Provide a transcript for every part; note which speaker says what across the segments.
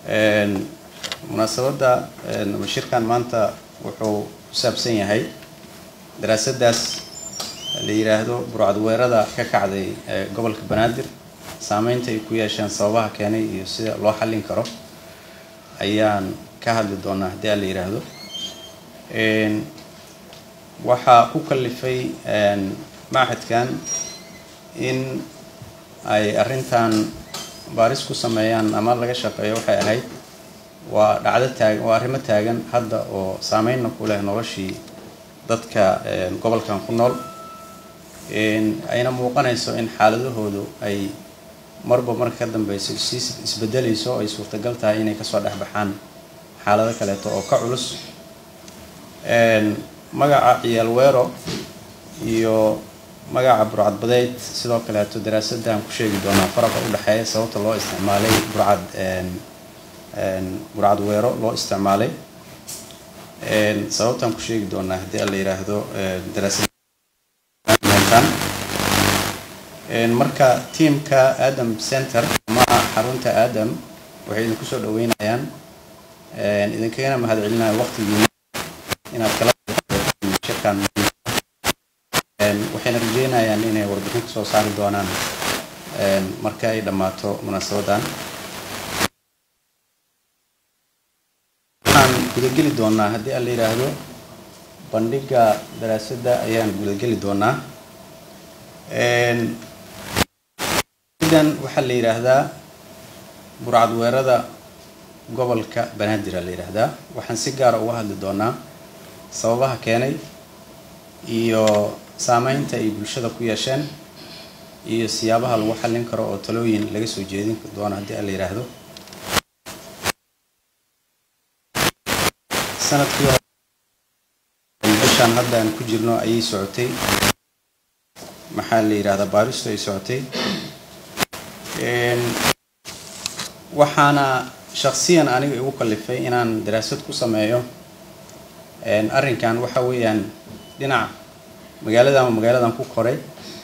Speaker 1: munaasabadda shirkan maanta wuxuu ku saabsan yahay daraasadaas la yidhaahdo burcadweerada ka kacday gobolka banaadir saameynta ay ku yeesheen sababaha keenay iyo sida loo xallin karo ayaan ka hadli doonaa haddii a la yidhaahdo waxaa ku kalifay machadkan in ay arrintan baaris ku sameeyaan ama laga shaqeeyo waxay ahayd waa dhacdo taag waa arrimo taagan hadda oo saameynna ku leh noloshii dadka gobolkan ku nool ayna muuqanayso in xaaladahoodu ay marba marka ka dambeyso sii isbedelayso ay suurtagal tahay inay kasoo dhex baxaan xaalado kaleeto oo ka culus magaca ciyaal weero iyo magaca burcad badeyd sidoo kaleeto daraasadaan ku sheegi doonaa faraqa u dhexeeya sababta loo isticmaalay burcad burcad weero loo isticmaalay sababtaan ku sheegi doonaa haddii a la yidhaahdo daraasadmeeltan marka tiamka adam center ama xarunta adam waxay idinku soo dhaweynayaan idinkagana mahad celinaya waqtigiina inaad kala shirkan waxayna rajeynayaan inay warbixin ka soo saari doonaan marka ay dhammaato munaasabadan waxaan gudageli doonaa haddii a la yidhaahdo bandhiga daraasadda ayaan gudageli doonaa dan waxaa la yidhaahdaa burcadweerada gobolka banaadir a la yidhaahdaa waxaan si gaara uga hadli doonaa sababaha keenay iyo saameynta ay bulshada ku yeesheen iyo siyaabaha lagu xallin karo oo talooyin laga soo jeedin doono haddii a la yidhaahdo sanadkii bishaan hadda aan ku jirno ayay socotay maxaa la yidhahdaa baaristu ay socotay waxaana shaksiyan aniga igu kalifay inaan daraasad ku sameeyo arrinkan waxa weeyaan dhinac magaaladan magaaladan ku koray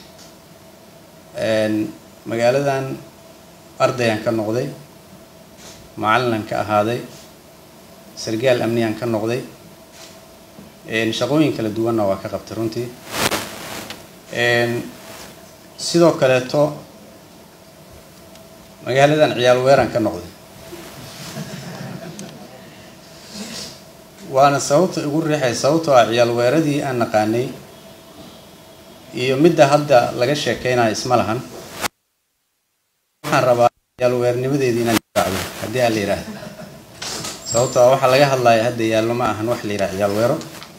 Speaker 1: magaaladan ardayaan ka noqday macallinan ka ahaaday sargaal amniyaan ka noqday shaqooyin kala duwanna waa ka qabtay runtii sidoo kaleeto magaaladan ciyaal weeraan ka noqday waana sababta igu riixay sababtoo ah ciyaal weeradii aan naqaanay iyo midda hadda laga sheekeynayo isma lahan waxaan rabaa ciyaal weernimadeedii inaan difaacdo haddii aan la yidhaahdo sababtoo ah waxaa laga hadlaya hadda yaallo ma ahan wax la yidhaha ciyaal weero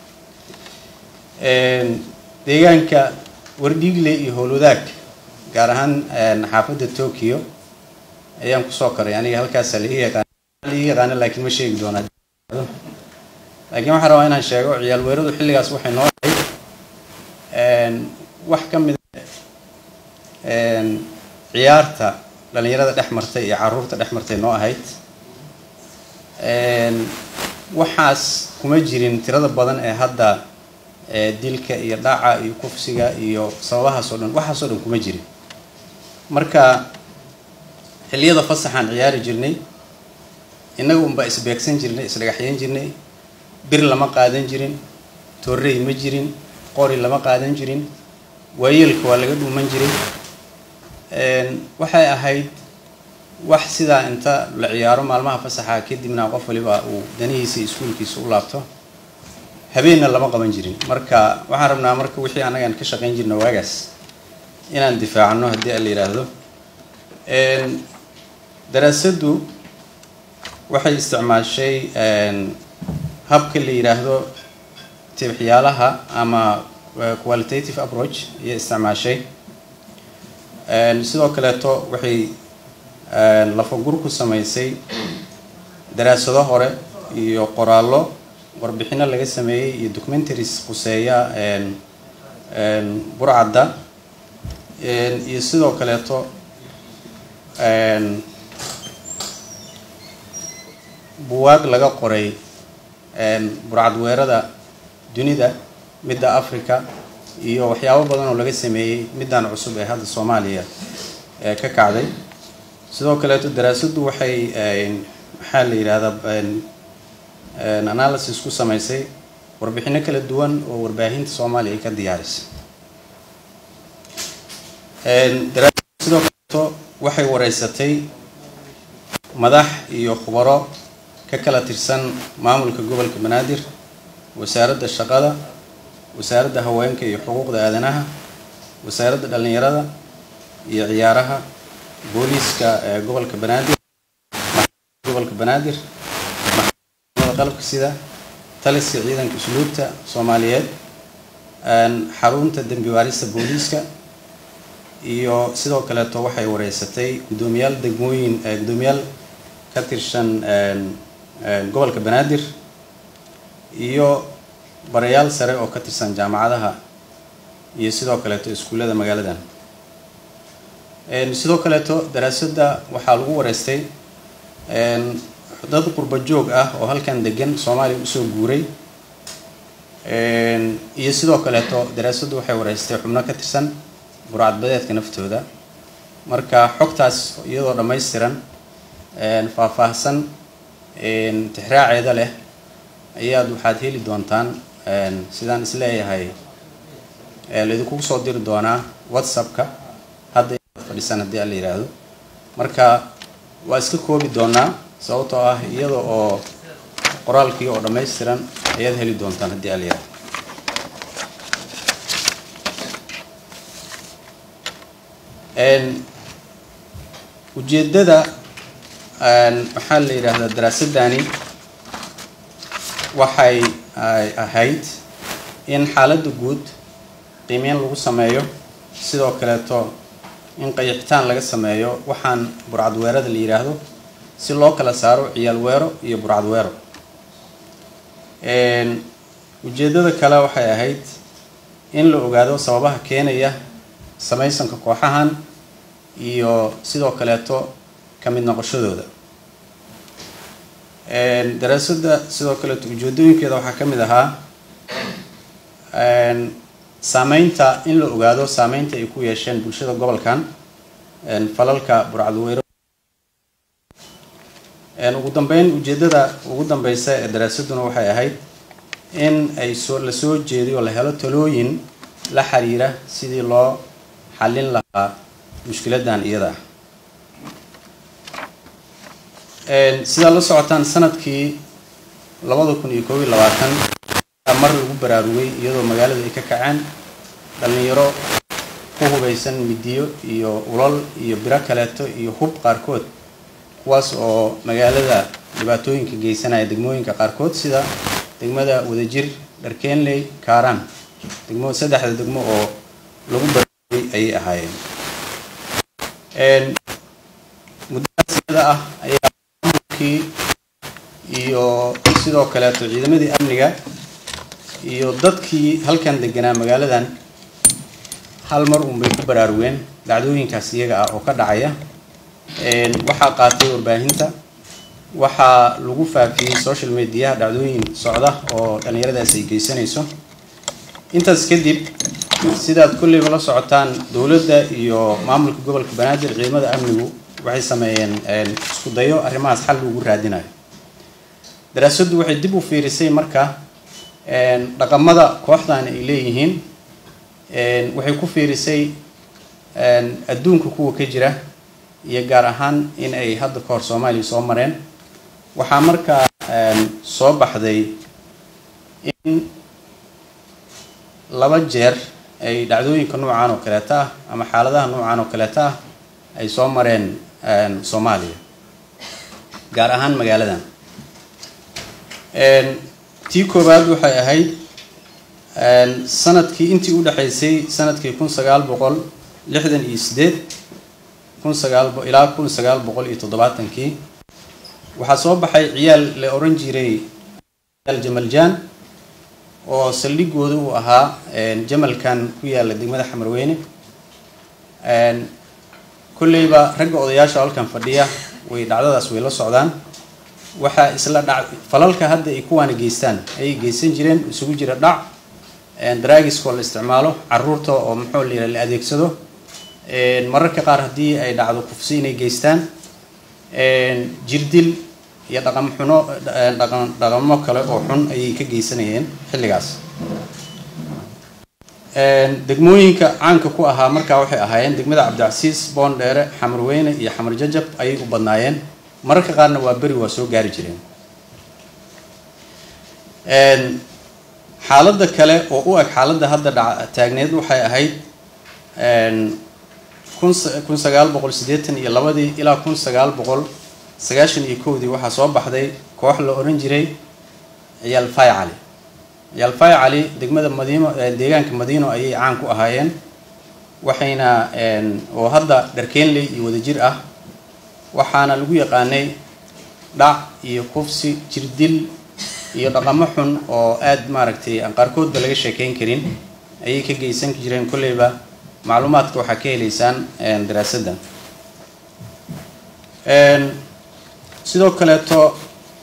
Speaker 1: deegaanka wardhiigle iyo howlwadaag gaar ahaan xaafadda tokyo ayaan kusoo koray aniga halkaasa laga yaqaan laga yaqaano laakiin ma sheegi doonaa laakiin waxaan rabaa inaan sheego ciyaal weeradu xilligaas waxay noo ahayd wax ka mida ciyaarta dhalinyarada dhex martay iyo caruurta dhex martay noo ahayd waxaas kuma jirin tirada badan ee hadda dilka iyo dhaca iyo kufsiga iyo sababahaas oo dhan waxaas oo dhan kuma jirin marka xilliyada fasaxaan ciyaari jirnay innaga unbaa isbeegsan jirnay isdhagaxyan jirnay bir lama qaadan jirin torrey ma jirin qori lama qaadan jirin waayeelka waa laga dhuuman jiray waxay ahayd wax sidaa inta la ciyaaro maalmaha fasaxa kadibna qof waliba uu danihiisa iskuulkiisa u laabto habeenna lama qaban jirin marka waxaan rabnaa marka wixii annagaan ka shaqayn jirna waagaas inaan difaacno haddii a la yidhaahdo daraasaddu waxay isticmaashay habka la yidhaahdo tibxyaalaha ama qualitative approach ayay isticmaashay sidoo kaleeto waxay lafagur ku samaysay daraasado hore iyo qoraallo warbixino laga sameeyey iyo documentaries quseeya burcadda iyo sidoo kaleeto buwaag laga qoray burcadweerada dunida midda africa iyo waxyaabo badan oo laga sameeyey middan cusub ee hadda soomaaliya ka kacday sidoo kaleeto daraasaddu waxay maxaa la yidhahdaa analysis ku samaysay warbixino kala duwan oo warbaahinta soomaaliya ay ka diyaarisay sidoo kaleeto waxay wareysatay madax iyo khubaro ka kala tirsan maamulka gobolka banaadir wasaaradda shaqada wasaaradda haweenka iyo xuquuqda aadanaha wasaaradda dhallinyarada iyo ciyaaraha booliiska ee gobolka banaadir gobolka banaadir maxkamada qalabka sida taliska ciidanka usluubta soomaaliyeed xarunta dembi waarista booliiska iyo sidoo kaleeto waxay wareysatay guddoomiyaal degmooyin guddoomiyaal ka tirsan gobolka banaadir iyo barayaal sare oo ka tirsan jaamacadaha iyo sidoo kaleeto iskuullada magaaladan sidoo kaleeto daraasadda waxaa lagu wareystay dad qurba joog ah oo halkan degan soomaaliya usoo guuray iyo sidoo kaleeto daraasaddu waxay wareystay xubno ka tirsan burcadbadeedka naftooda marka xogtaas iyadoo dhammaystiran faahfaahsan tixraaceeda leh ayaad waxaad heli doontaan sidaan isleeyahay laydinkugu soo diri doonaa whatsappka hadda fadhisan haddii ala yidhaahdo marka waa iska koobi doonaa sababtoo ah iyada oo qoraalkii oo dhammaystiran ayaad heli doontaan haddii ala yidhahdo ujeeddada maxaa la yidhaahdaa daraasadani waxay ahayd in xaaladda guud qiimeyn lagu sameeyo sidoo kaleeto in qayixitaan laga sameeyo waxaan burcad weerada la yidhaahdo si loo kala saaro ciyaal weero iyo burcad weero ujeeddada kale waxay ahayd in la ogaado sababaha keenaya samaysanka kooxahan iyo sidoo kaleeto ka mid noqoshadooda daraasadda sidoo kaleeto ujeedooyinkeeda waxaa ka mid ahaa saameynta in la ogaado saameynta ay ku yeesheen bulshada gobolkan falalka burcadweyro ugu dambeyn ujeeddada ugu dambeysa ee daraasadduna waxay ahayd in ay soo la soo jeediyo la helo talooyin la xiriira sidii loo xallin lahaa mushkiladan iyada ah sidaad la socotaan sanadkii labada kun iyo koob iyo labaatan mar lagu baraarugay iyadoo magaalada ay ka kaceen dhallinyaro ku hubaysan midiyo iyo ulal iyo biro kaleeto iyo hub qaarkood kuwaas oo magaalada dhibaatooyinka geysanaya degmooyinka qaarkood sida degmada wadajir dharkeenley kaaraan degmo saddexda degmo oo lagu baraarugay ayay ahaayeen muddadaas iyada ah ayaa maamulkii iyo sidoo kaleeto ciidamadii amniga iyo dadkii halkan deganaa magaaladan hal mar uun bay ku baraarugeen dhacdooyinkaas iyaga ah oo ka dhacaya waxaa qaatay warbaahinta waxaa lagu faafiyey social mediaha dhacdooyin socda oo dhallinyaradaas ay geysanayso intaas kadib sidaad kolleyba la socotaan dowladda iyo maamulka gobolka banaadir ciidamada amnigu waxay sameeyeen isku dayo arrimahaas xal lagu raadinayo daraasaddu waxay dib u fiirisay marka dhaqamada kooxdan ay leeyihiin waxay ku fiirisay adduunka kuwa ka jira iyo gaar ahaan in ay hadda ka hor soomaaliya soo mareen waxaa markaa soo baxday in laba jeer ay dhacdooyinka noocan oo kaleeta ah ama xaaladaha noocan oo kaleeta ah ay soo mareen soomaaliya gaar ahaan magaaladan tii koowaad waxay ahayd sanadkii intii u dhexaysay sanadkii kun sagaal boqol lixdan iyo sideed kun sagaal ilaa kun sagaal boqol iyo toddobaatankii waxaa soo baxay ciyaal la oran jiray ciyaal jamaljaan oo saldhigooda uu ahaa jamalkan ku yaala degmada xamarweyne kolleyba ragga odayaasha halkan fadhiya way dhacdadaas way la socdaan waxaa isla dhac falalka hadda ay kuwaana geystaan ayay geysan jireen isugu jira dhac daraagiskoo la isticmaalo caruurta oo muxuu la yidhaha la adeegsado mararka qaar haddii ay dhacdo kufsi inay geystaan jirdil iyo dhaqan xuno dhaqan dhaqamo kale oo xun ayay ka geysanayeen xilligaas degmooyinka caanka ku ahaa markaa waxay ahaayeen degmada cabdicasiis boondheere xamar weyne iyo xamar jajab ayay u badnaayeen mararka qaarna waa beri waa soo gaari jireen xaaladda kale oo u eg xaaladda hadda dha taagneed waxay ahayd kun sagaal boqol siddeetan iyo labadii ilaa kun sagaal boqol sagaashan iyo kowdii waxaa soo baxday koox la oran jiray ciyaal fay cali ciyaal fay cali degmada madiino deegaanka madiino ayay caan ku ahaayeen waxayna oo hadda dharkeenley iyo wadajir ah waxaana lagu yaqaanay dhac iyo kufsi jirdil iyo dhaqamo xun oo aada maaragtay aan qaarkoodba laga sheekeyn karin ayay ka geysan jireen kolleyba macluumaadka waxaa ka helaysaan daraasaddan sidoo kaleeto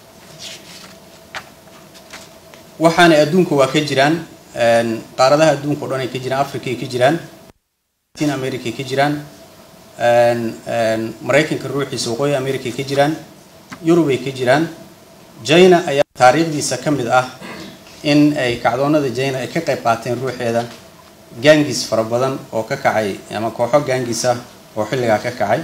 Speaker 1: waxaanay adduunka waa ka jiraan qaaradaha adduunka o dhan ay ka jiraan africa ay ka jiraan latin america ay ka jiraan maraykanka ruuxiisa waqooyi america ay ka jiraan yurub ay ka jiraan jina ayaa taariikhdiisa ka mid ah in ay kacdoonada jina ay ka qayb qaateen ruuxeeda gaangis fara badan oo ka kacay ama kooxo gaangis ah oo xilligaa ka kacay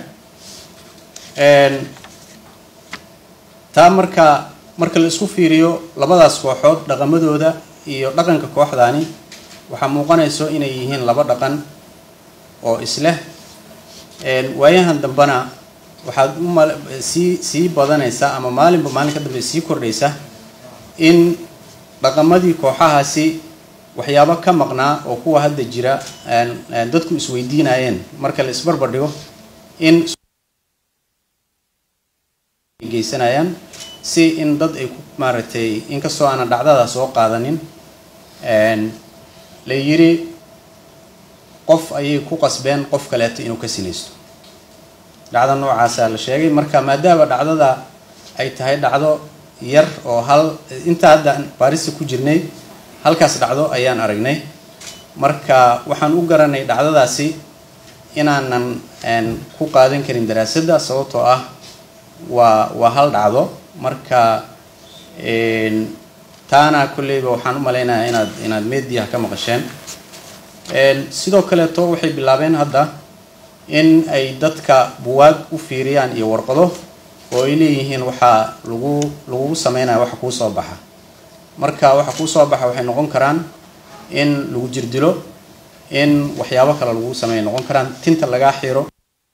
Speaker 1: taa marka marka la isku fiiriyo labadaas kooxood dhaqamadooda iyo dhaqanka kooxdaani waxaa muuqanayso inay yihiin laba dhaqan oo isleh waayahan dambena waxaad u mal sii sii badanaysa ama maalinba maalin ka dambe sii kordhaysa in dhaqamadii kooxahaasi waxyaabo ka maqnaa oo kuwa hadda jira dadku isweydiinayeen marka la isbarbar dhigo in geysanayaan si in dad ay ku maaragtay inkastoo aanan dhacdada soo qaadanin la yiri qof ayay ku qasbeen qof kaleeto inuu ka sinaysto dhacdo noocaasaa la sheegay marka maadaama dhacdada ay tahay dhacdo yar oo hal intaa hadda baarista ku jirnay halkaas dhacdo ayaan aragnay marka waxaan u garanay dhacdadaasi inaanan ku qaadan karin daraasadda sababtoo ah waa waa hal dhacdo marka taana kolleyba waxaan u malaynayaa inaad inaad mediaha ka maqasheen sidoo kaleeto waxay bilaabeen hadda in ay dadka buwaag u fiiriyaan iyo warqado oo ay leeyihiin waxaa lagu lagugu sameynaya waxa kuu soo baxa marka waxa kuu soo baxa waxay noqon karaan in lagu jirdilo in waxyaabo kale lagu sameeya noqon karaan tinta lagaa xiro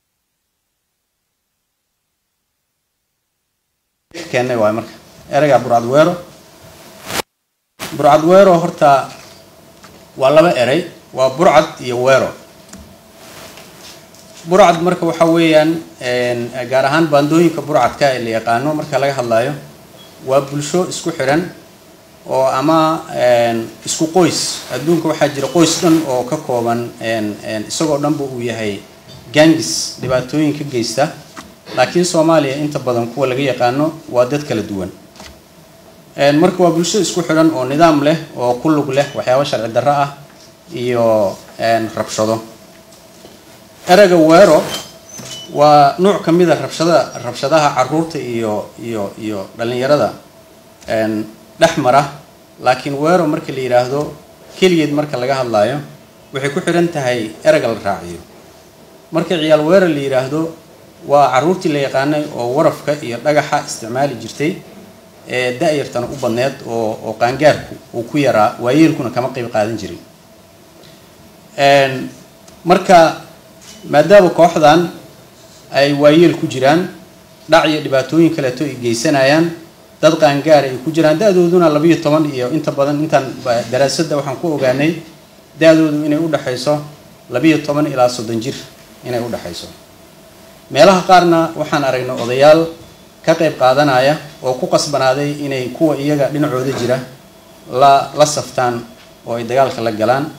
Speaker 1: keenay waay marka ereyga burcad weero burcad weero horta waa laba erey waa burcad iyo weero burcad marka waxa weeyaan gaar ahaan baandooyinka burcadka ee la yaqaano marka laga hadlayo waa bulsho isku xidhan oo ama isku qoys adduunka waxaa jira qoys dhan oo ka kooban isagoo dhanba uu yahay gangis dhibaatooyin ka geysta laakiin soomaaliya inta badan kuwa laga yaqaano waa dad kala duwan marka waa bulsho isku xidhan oo nidaam leh oo ku lug leh waxyaabo sharci darro ah iyo rabshado ereyga weero waa nuuc ka mid a rabshada rabshadaha caruurta iyo iyo iyo dhalinyarada dhex mara laakiin weero marka la yidhaahdo keligeed marka laga hadlaayo waxay ku xidhan tahay ereyga la raaciyo marka ciyaal weero la yidhaahdo waa caruurtii la yaqaanay oo warafka iyo dhagaxa isticmaali jirtay ee da-yartana u badneed oo oo qaangaarku uu ku yaraa waayeelkuna kama qeyb qaadan jirin marka maadaama kooxdan ay waayeel ku jiraan dhac iyo dhibaatooyin kaleeto ay geysanayaan dad qaangaara ay ku jiraan da-dooduna labiyo toban iyo inta badan intaan daraasadda waxaan ku ogaanay da-doodu inay udhexayso labiyo toban ilaa soddon jir inay udhexayso meelaha qaarna waxaan aragnay odayaal ka qayb qaadanaya oo ku qasbanaaday inay kuwa iyaga dhinacooda jira la la saftaan oo ay dagaalka la galaan